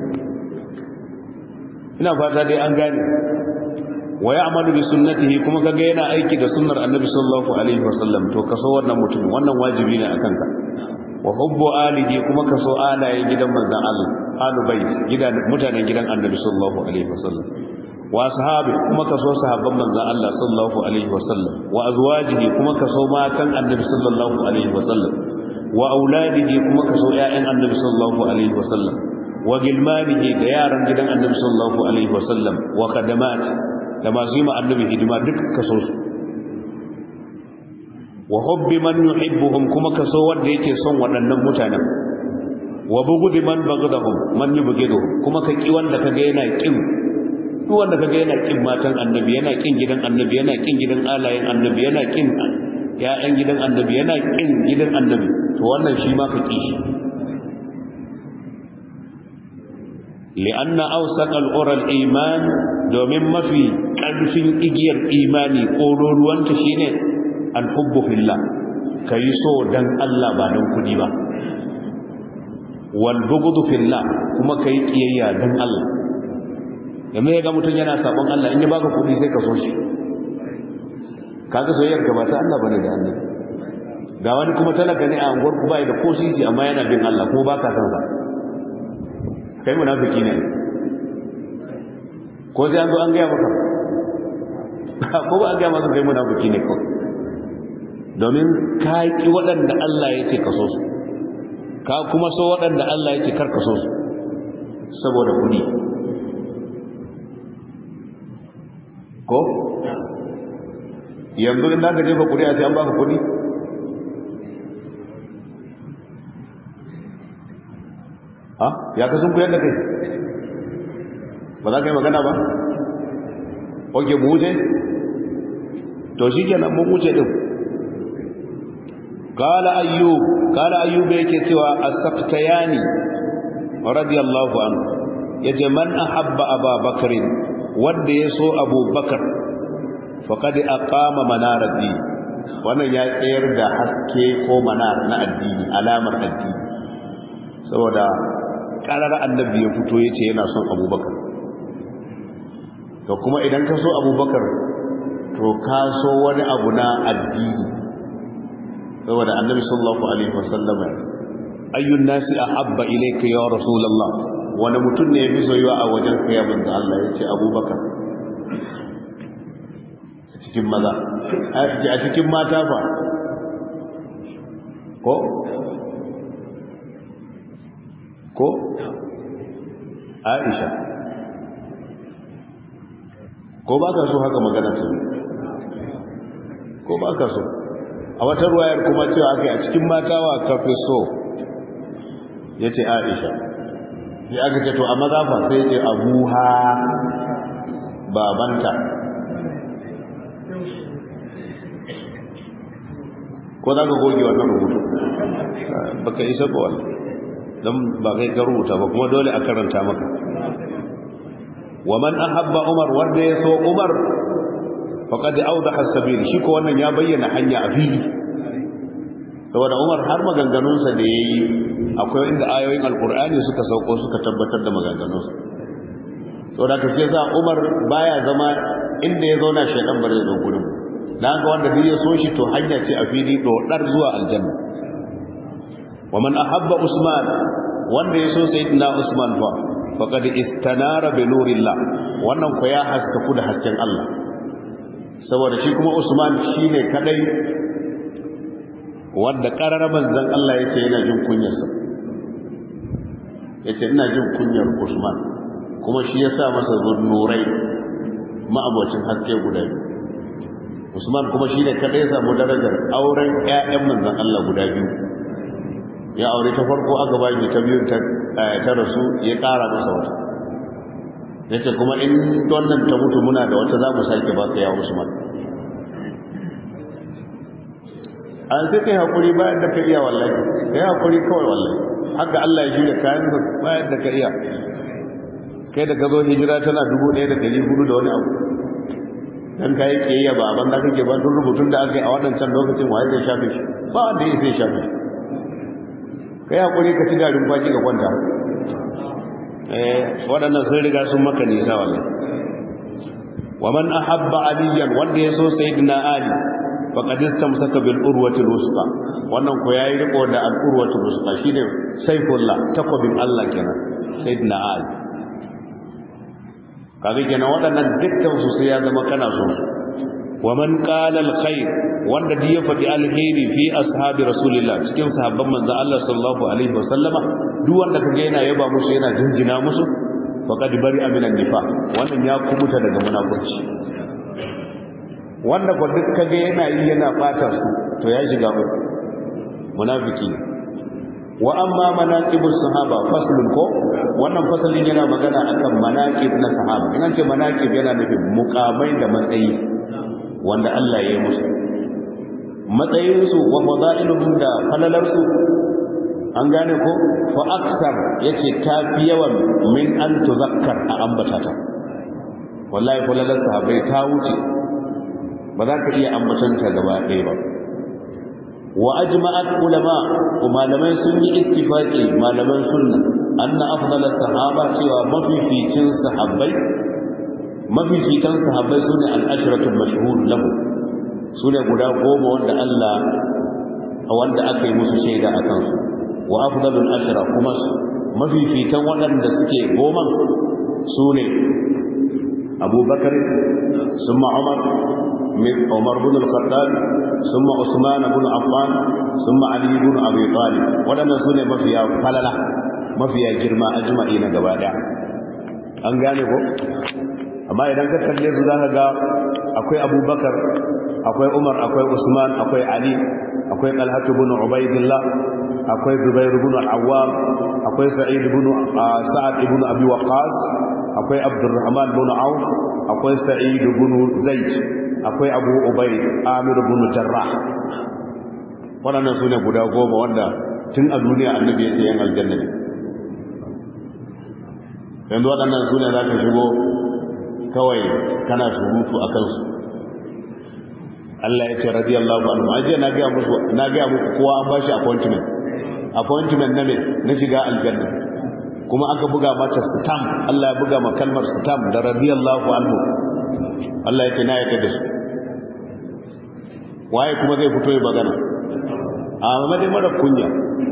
ina fata dai an gane wa ya'malu bi sunnatihi kuma kaga yana aiki da sunnar annabi sallallahu alaihi wasallam to ka so wannan mutum wannan wajibi ne akan ka wa hubbu alihi kuma ka so alayen gidan manzon Allah alu bait gidan mutanen gidan annabi sallallahu alaihi wasallam wa ashabi kuma ka so sahabban manzon Allah sallallahu alaihi wasallam wa azwajihi kuma ka so matan annabi sallallahu alaihi wasallam wa auladihi kuma ka so ƴaƴan annabi sallallahu alaihi wasallam wa gilmanihi da yaran gidan annabi sallallahu alaihi wasallam wa khadamat da masu yi ma annabi hidima duk ka so su wa hubbi man yuhibbuhum kuma kaso wanda yake son waɗannan mutanen wa bughdi man baghdahum man yubghiduhum kuma ka ki wanda kaga yana kin duk wanda kaga yana kin matan annabi yana kin gidan annabi yana kin gidan alayen annabi yana kin ya'yan gidan annabi yana kin gidan annabi to wannan shi ma ka ki shi li'anna awsaqa al-ura al-iman domin mafi ƙarfin igiyar imani ƙororuwanta shine alhubbu fillah ka yi so don Allah ba don kudi ba walbugudu fillah kuma ka yi ƙiyayya don Allah yamma ya ga mutum yana sabon Allah in yi baka kudi sai ka so shi kaga soyayyar ka ba ta Allah bane da Allah ga wani kuma talaka ne a anguwar ku bai da ko sisi amma yana bin Allah kuma baka san sa kai munafiki ne ko sai an zo an gaya maka ko ba an gaya maka kai munafiki ne kawai domin ka ƙi waɗanda Allah ya ce ka so su ka kuma so waɗanda Allah ya ce kar ka so su saboda kuɗi ko yanzu in ka jefa kuɗi a sai an baka kuɗi ha ya ka sun kuyar da kai ba za ka yi magana ba oke mu wuce to shi kenan mun wuce ɗin قال أيوب قال أيوب yake cewa as-saqtayani radiyallahu anhu yace man ahabba Abu Bakr wanda yaso Abu Bakar faqad aqama manar ad-din wannan ya tsayar da haske ko manar na addini alamar addini saboda karar annabi ya fito yace yana son Abu Bakar to kuma idan ka so Abu Bakar to ka so wani abu na addini saboda annabi sallallahu alaihi wasallam ayyun nasi ahabba ilayka ya rasulullah wani mutum ne yafi soyuwa a wajen ka ya manzo Allah yace abubakar a cikin maza a cikin mata fa ko ko Aisha ko ba ka so haka magana ta ko ba ka so a wata ruwayar kuma cewa aka a cikin mata wa kafe so ya ce aisha ya aka ce to a mazafa sai ce abuha babanta ko za ka goge wannan rubutu baka isa ba wani don ba kai ka rubuta ba kuma dole a karanta maka wa man ahabba umar wanda ya so umar faqad awdaha as-sabil shi ko wannan ya bayyana hanya a fili saboda umar har maganganunsa da yayi akwai inda ayoyin alqur'ani suka sauko suka tabbatar da maganganunsa saboda ka sai za umar baya zama inda ya zauna shedan bare zo gurin dan ga wanda duk ya so shi to hanya ce a fili dodar zuwa aljanna wa man ahabba usman wanda ya so sayyidina usman fa faqad istanara bi nurillah wannan ko ya haskaku da hasken Allah saboda shi kuma usman shine kadai wanda qarara manzon Allah yace yana jin kunyarsa yace ina jin kunyar usman kuma shi yasa masa zunnurai ma'abocin haske guda biyu usman kuma shine kadai ya samu darajar auren ƴaƴan manzon Allah guda biyu ya aure ta farko aka ba shi ta biyu ta ta rasu ya ƙara masa wata yace kuma in wannan ta mutu muna da wata za mu sake ba ka ya usman an sai kai hakuri bayan da ka iya wallahi kai hakuri kawai wallahi haka Allah ya shirya kayan sa bayan da ka iya kai da ka zo hijira tana 1400 da wani abu dan kai kiyayya ba ban da kake ba duk rubutun da aka yi a wadancan lokacin waye zai shafe shi ba wanda yake zai shafe shi kai hakuri ka ci garin baki ka kwanta eh wadannan sun riga sun maka nisa wallahi wa man ahabba aliyan wanda ya so sayyidina ali faqad istamsaka bil urwati al-wusqa wannan ko yayi riko da al urwati al-wusqa shine saifullah takwabin Allah kenan sayyidina ali kaga kenan waɗannan dukkan su sai ya zama kana so wa man qala al-khair wanda da ya faɗi alheri fi ashabi rasulillah cikin sahabban manzo Allah sallallahu alaihi wasallama duk wanda kaga yana yaba musu yana jinjina musu faqad bari aminan nifaq wannan ya kubuta daga munafurci wanda ko duk kaga yana yi yana fata su to ya shiga uku munafiki ne wa amma manaqibus sahaba faslun ko wannan fasalin yana magana akan manaqib na sahaba ina ce manaqib yana nufin muqamai da matsayi wanda Allah ya yi musu matsayin su wa fadailuhum da falalar su an gane ko fa aksar yace tafi yawan min an tuzakkar a ambata ta wallahi falalar sahabbai ta wuce ba za ka iya ambatanta gaba ɗaya ba wa ajma'at ulama ko malamai sun yi ittifaqi malaman sunna anna afdala sahaba cewa mafificin sahabbai mafificin sahabbai sune al-ashratu mashhur lahu sune guda goma wanda Allah wanda aka yi musu shaida akan su wa afdalul ashra kuma mafificin waɗanda suke goma sune Abu Bakar summa Umar من عمر بن الخطاب ثم عثمان بن عفان ثم علي بن ابي طالب wadannan sune mafiya falala mafiya girma ajma'i na gaba daya an gane ko amma idan ka kalle su zaka ga akwai abubakar akwai umar akwai usman akwai ali akwai talhat ibn ubaidillah akwai zubair ibn al-awwam akwai sa'id ibn sa'ad ibn abi waqas akwai abdurrahman ibn auf akwai sa'id ibn zaid akwai abu ubai amir ibn jarrah waɗannan su ne guda goma wanda tun a duniya annabi ya ce yan aljanna ne yanzu waɗannan su ne za ka shigo kawai kana surutu a kansu Allah ya ce radiyallahu anhu aje na ga musu na ga muku kowa an bashi appointment appointment na me na shiga aljanna kuma aka buga mata stamp Allah ya buga ma kalmar stamp da radiyallahu anhu Allah ya ce na yadda da su waye kuma zai fito ya magana a mamadai mara kunya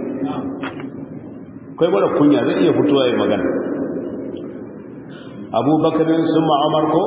kai mara kunya zai iya fito ya magana abubakarin sun ma'amar ko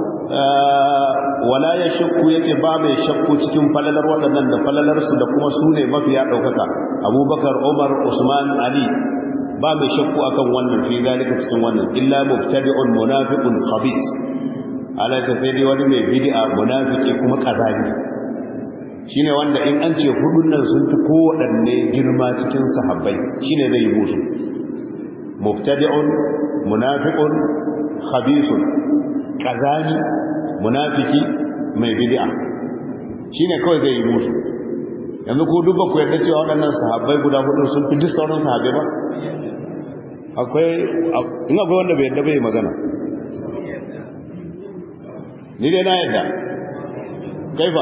wala ya shakku yake ba mai shakku cikin falalar waɗannan da falalarsu da kuma su ne mafiya ɗaukaka abubakar umar usman ali ba mai shakku akan wannan fi zalika cikin wannan illa mubtadi'un munafiqun khabith ala ta sai dai wani mai bid'a munafiki kuma kazani shine wanda in an ce hudun nan sun fi kowaɗanne girma cikin sahabbai shine zai yi musu mubtadi'un munafiqun khabithun kazani munafiki mai bid'a shine kawai zai yi musu yanzu ko duk ku yadda cewa waɗannan sahabbai guda hudu sun fi duk sauran sahabbai ba akwai in akwai wanda bai yadda bai magana ni dai na yadda kaifa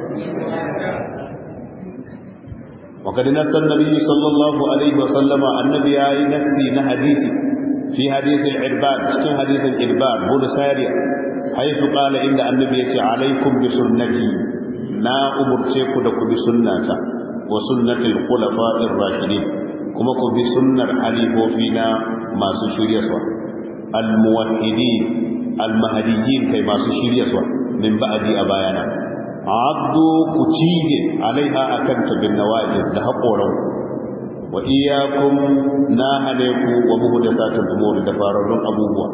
وقد نص النبي صلى الله عليه وسلم النبي اي نفسي نحديث في حديث العرباد في حديث العرباد بن سارية حيث قال إن النبي عليكم بسنتي نا أمرتكم لكم بسنة وسنة الخلفاء الراشدين كما كم بسنة حليف فينا ما سشير يسوى الموحدين المهديين كي ما سشير يسوى من بعد أبايانا عبدوا كتيج عليها أكنت بالنواجذ لهقورا وإياكم ناهلكم ومهدسات الأمور دفارون أبوها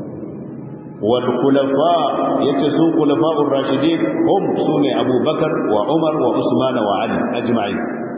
والخلفاء يتسون خلفاء الراشدين هم سوني أبو بكر وعمر وعثمان وعلي أجمعين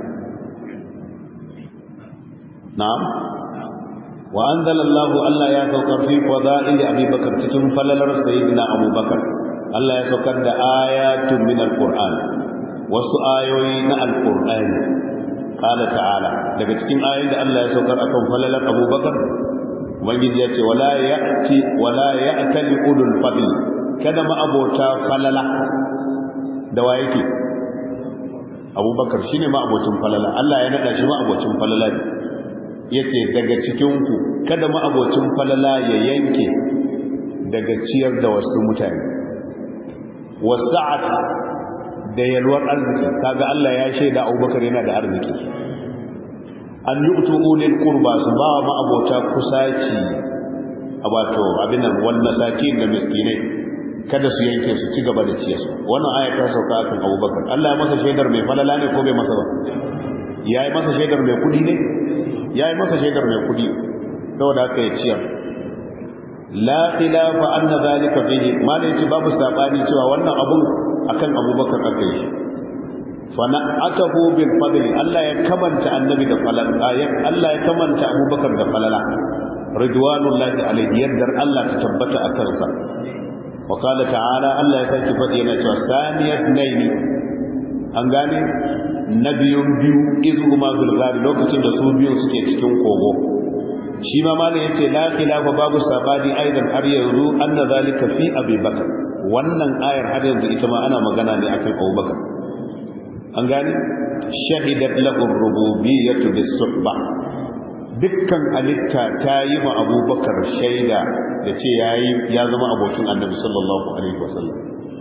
نعم وأنزل الله ألا يتوقر في فضائل أبي بكر تتم فلل سيدنا أبو بكر ألا يتوقر آيات من القرآن وسؤايوين القرآن قال تعالى daga cikin ayoyin da Allah ya saukar akan falalar Abu Bakar ubangiji ya ce wala ya'ti wala ya'tali ulul fadl kada ma abota falala da wa yake Abu Bakar shine ma abocin falala Allah ya nada shi ma abocin falala yace daga cikin ku kada ma abocin falala ya yanke daga ciyar da wasu mutane wasa'at da yalwar arziki kaga Allah ya shaida Abubakar yana da arziki an yu'tu ulil qurba su ba ma abota kusaci wato abin nan wal masakin da miskinai kada su yanke su ci gaba da ciyarsu wannan aya ta sauka akan Abubakar Allah ya masa shaidar mai falala ne ko bai masa ba yayi masa shaidar mai kudi ne yayi masa shaidar mai kudi saboda haka ya ciyar la khilafa anna zalika fihi malai ce babu sabani cewa wannan abun akan Abubakar aka yi fana atahu bil fadli Allah ya kamanta annabi da falala Allah ya kamanta Abubakar da falala ridwanullahi alayhi yaddar Allah ta tabbata a kansa wa qala ta'ala Allah ya saki fadi yana cewa saniyat naini an gane nabiyun biyu izhuma bil ghar lokacin da su biyu suke cikin kogo shi ma malam yace la khilafa babu sabani aidan har yanzu anna zalika fi abi bakar wannan ayar har yanzu ita ma ana magana ne akan abubakar an gane shahidat lahu rububiyyatu bis-suhba dukkan alitta ta yi ma abubakar shaida da ce yayi ya zama abokin annabi sallallahu alaihi wasallam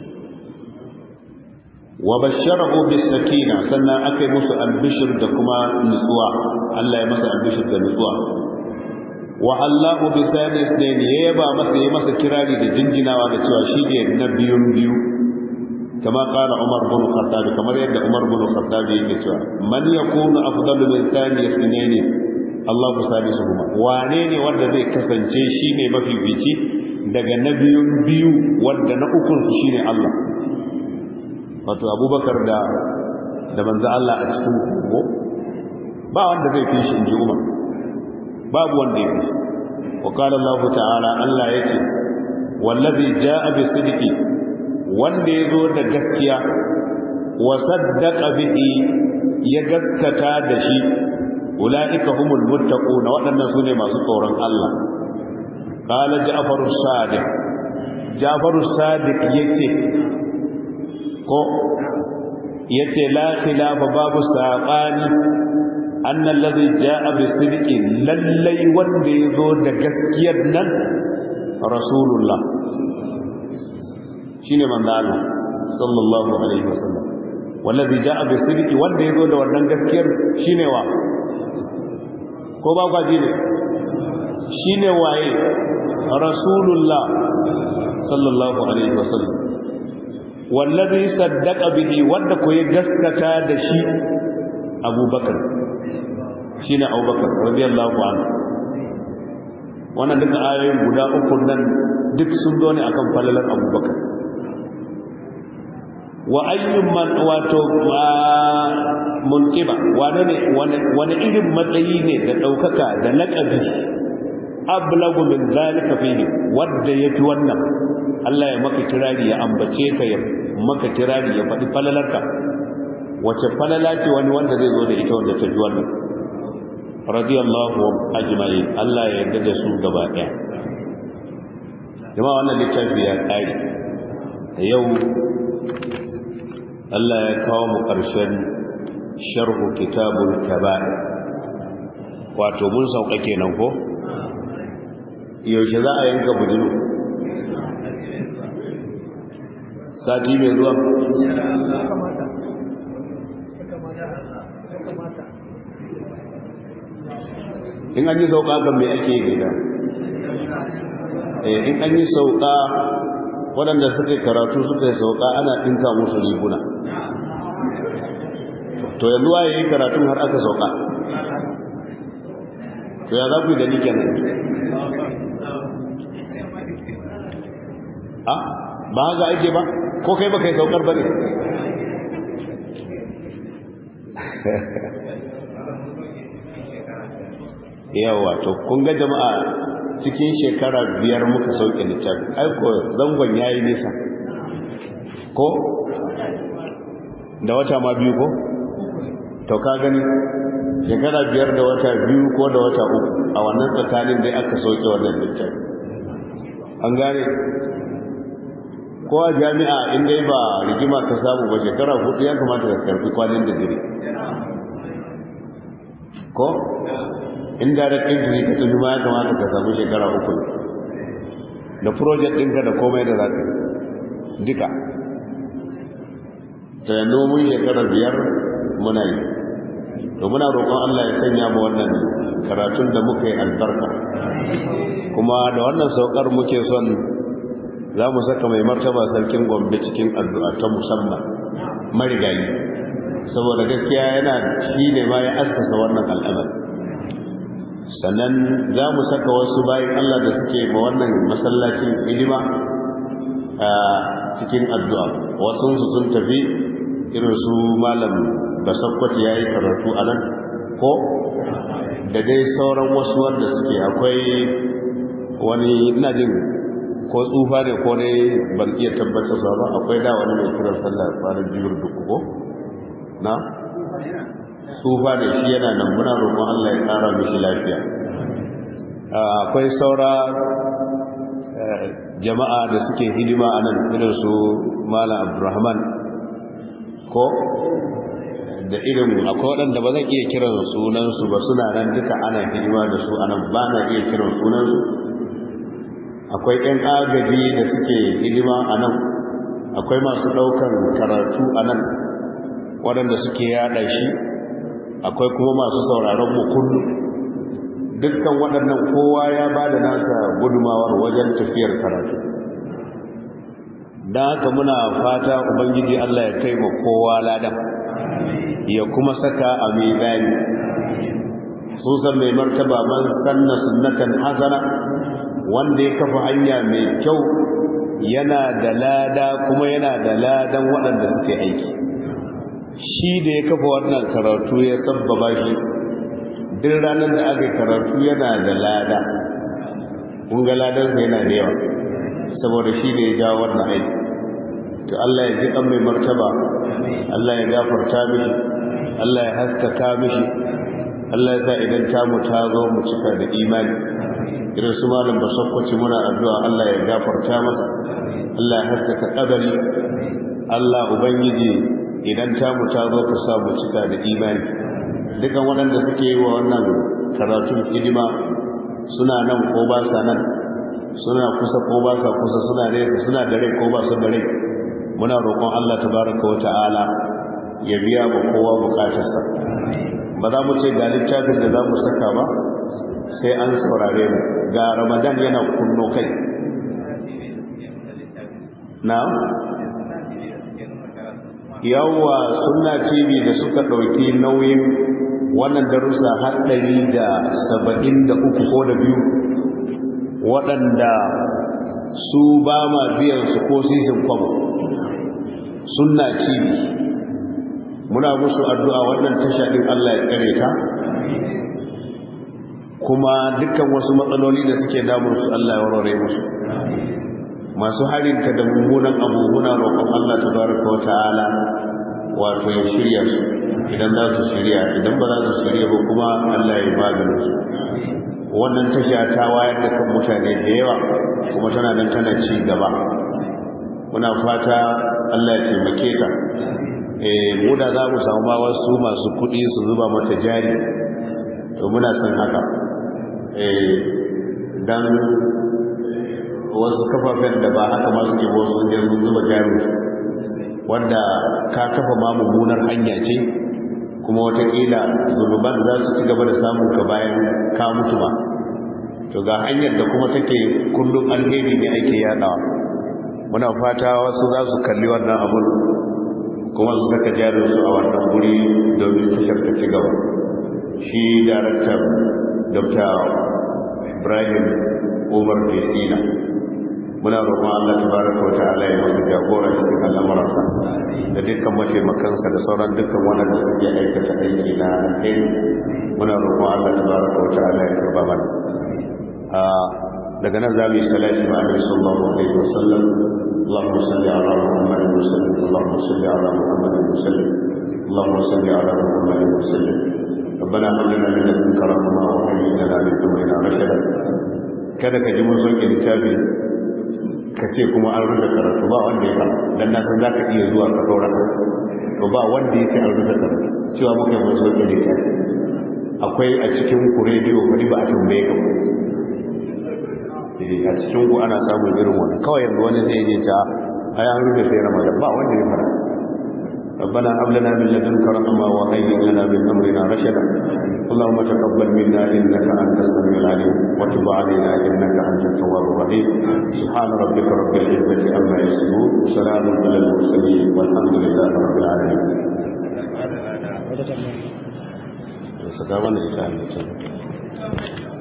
wa basharahu bis-sakina sannan akai musu albishir da kuma nutsuwa Allah ya masa albishir da nutsuwa wa Allahu bi sanis ne ya yaba masa ya masa kirari da jinjinawa da cewa shi ne na biyun biyu kama qala Umar bin Khattab kamar yadda Umar bin Khattab yake cewa man yakunu afdalu min thani sunaini Allahu salisuhuma wane ne wanda zai kasance shi ne mafifici daga na biyun biyu wanda na ukun su shine Allah wato Abubakar da da manzo Allah a cikin kogo ba wanda zai fi shi inji Umar babu wanda ya fi wa qala Allah ta'ala Allah yace wallazi jaa bi sidqi wanda yazo da gaskiya wa saddaqa bihi ya gaskata da shi ulaika humul muttaquna wadannan sune masu tsoron Allah qala ja'far as-sadiq ja'far as-sadiq yace ko yace la khilafa babu saqani أن الذي جاء بصدق للي وندي ذو دقسكير نن رسول الله شين من الله صلى الله عليه وسلم والذي جاء بصدق وندي ذو دقسكير قسكير شين وا كوبا قاجين شين واي رسول الله صلى الله عليه وسلم والذي صدق به ودك يغسكتا دشي أبو بكر shi ne abubakar radiyallahu anhu wannan duka ayoyin guda uku nan duk sun zo ne akan falalar abubakar wa ayyun man wato munqiba wane ne wani irin matsayi ne da daukaka da laqabi ablagu min zalika fihi wadda ya fi wannan Allah ya maka kirari ya ambace ka ya maka kirari ya faɗi falalarka wace falala ce wani wanda zai zo da ita wanda ta fi wannan radiyallahu ajma'in Allah ya yarda da su gaba ɗaya jama'a wannan littafi ya ƙare yau Allah ya kawo mu ƙarshen sharhu kitabul kaba'ir wato mun sauka kenan ko yaushe za a yanka bujulu sati mai zuwa in an yi sauka kan mai ake yi da in an yi sauka waɗanda suka karatu suka yi sauka ana ɗinka musu riguna to yanzu waye yi karatun har aka sauka to ya za ku yi da nike nan a ba haka ake ba ko kai ba kai saukar ba ne yawa to kun ga jama'a cikin shekara biyar muka sauke littafi aiko zangon ya yi nisa ko da wata ma biyu ko to ka gani shekara biyar da wata biyu ko da wata uku a wannan tsakanin dai aka sauke wannan littafi an gane ko a jami'a in dai ba rigima ka samu ba shekara hudu ya kamata ka karfi kwanin da jiri ko in direct entry ka tafi ma ya kamata ka samu shekara uku da project ɗinka da komai da za ka duka ta yanzu mun shekara biyar muna yi to muna roƙon Allah ya sanya mu wannan karatun da muka yi albarka kuma da wannan saukar muke son za mu saka mai martaba sarkin gombe cikin addu'a ta musamman marigayi saboda gaskiya yana shi ne ma ya askasa wannan al'amari sannan za mu saka wasu bayan Allah da suke ma wannan masallacin hidima a cikin addu'a wasunsu sun tafi irin su malam basakwaci ya yi karatu a nan ko da dai sauran wasu wanda suke akwai wani ina jin ko tsufa ne ko ne ban iya tabbatar sa ba akwai da wani mai kiran sallah kwanan biyar duk ko na tsufa ne shi yana nan muna roƙon Allah ya ƙara mishi lafiya akwai saura jama'a da suke hidima a nan irin su malam abdurrahman ko da irin akwai waɗanda ba zan iya kiran sunansu ba suna nan duka ana hidima da su a nan ba na iya kiran sunansu akwai 'yan agaji da suke hidima a nan akwai masu ɗaukar karatu a nan waɗanda suke yaɗa shi akwai kuma masu sauraron mu kullum dukkan waɗannan kowa ya ba da nasa gudumawar wajen tafiyar karatu don haka muna fata ubangiji Allah ya kai ma kowa ladan ya kuma saka a mizani susan mai martaba man sanna sunnatan hasana wanda ya kafa hanya mai kyau yana da lada kuma yana da ladan waɗanda suke aiki shi da ya kafa wannan karatu ya sabbaba shi duk ranar da aka karatu yana da lada kunga ladansa yana da yawa saboda shi ne ya jawo wannan aiki to Allah ya ji kan mai martaba Allah ya gafarta mishi Allah ya haskaka mishi Allah ya sa idan tamu ta zo mu cika da imani irin su malam basakwaci muna addu'a Allah ya gafarta masa Allah ya haskaka kadari Allah ubangiji idan tamu ta zo ka sa mu cika da imani dukan waɗanda suke yi wa wannan karatun hidima suna nan ko ba sa nan suna kusa ko ba sa kusa suna nesa suna da rai ko ba su da rai muna roƙon Allah tabaraka wa ta'ala ya biya mu kowa bukatarsa ba za mu ce ga littafin da za mu saka ba sai an saurare mu ga ramadan yana kunno kai na yawwa sunna tv da suka ɗauki nauyin wannan darussa har ɗari da saba'in da uku ko da biyu waɗanda su ba ma biyan su ko sisin kwamo sunna tv muna musu addu'a wannan tasha ɗin allah ya kare ta kuma dukkan wasu matsaloli da suke damun su allah ya warware musu masu harinta da mummunan abu muna roƙon Allah tabaraka wa ta'ala wato ya shirya su idan za su shirya idan ba za su shirya ba kuma Allah ya maganin su wannan tasha ta wayar da kan mutane da yawa kuma tana nan tana ci gaba muna fata Allah ya taimake ta eh mu da za mu samu ma wasu masu kuɗi su zuba mata jari to muna son haka eh dan wasu kafafen da ba haka ma suke wasu sun je sun zuba jari wanda ka kafa ma mummunar hanya ce kuma watakila zunuban za su ci gaba da samun ka bayan ka mutu ba to ga hanyar da kuma take kullum alheri ne ake yadawa muna fata wasu za su kalli wannan abun kuma su saka jarinsu a wannan guri domin tashar ta ci gaba shi daraktar dr ibrahim umar jesina muna roƙon Allah tabaraka wata'ala ya masa jagora cikin al'amuransa da dukkan mataimakansa da sauran dukkan waɗanda suke aikata aiki na alheri muna roƙon Allah tabaraka wata'ala ya karba mana daga nan za mu yi salati ma annabi sallallahu alaihi wasallam اللهم صل على محمد وسلم اللهم صل على محمد وسلم اللهم صل على محمد وسلم ربنا هب لنا من لدنك رحمه وهيئ لنا من امرنا رشدا kada ka ji mun soke littafi ka ce kuma an rufe karatu ba wanda ya fara dan na san zaka iya zuwa ka dora to ba wanda ya ce an rufe karatu cewa muka mun soke littafi akwai a cikin ku rediyo ku ba a tambaye ka a cikin ku ana samun irin wannan kawai yanzu wani zai je ta ai an rufe sai ramadan ba wanda ya fara ربنا هب لنا من لدنك رحمة وهيئ لنا من أمرنا رشدا اللهم تقبل منا إنك أنت السميع العليم وتب علينا إنك أنت التواب الرحيم سبحان ربك رب العزة عما يصفون وسلام على المرسلين والحمد لله رب العالمين. Sakamakon da ita